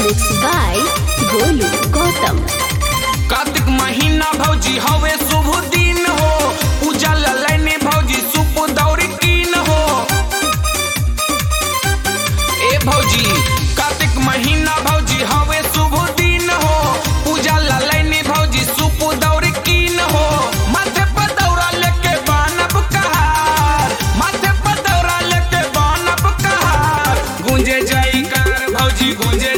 Mixed by Golu Gautam. Kartik महीना भौजी हवे शुभ दिन हो पूजा ललैने भौजी सुप दौरी कीन हो ए भौजी कार्तिक महीना भौजी हवे शुभ दिन हो पूजा ललैने भौजी सुप दौरी कीन हो माथे पर दौरा लेके बानब कहार माथे पर दौरा लेके बानब कहार गूंजे जयकार भौजी गूंजे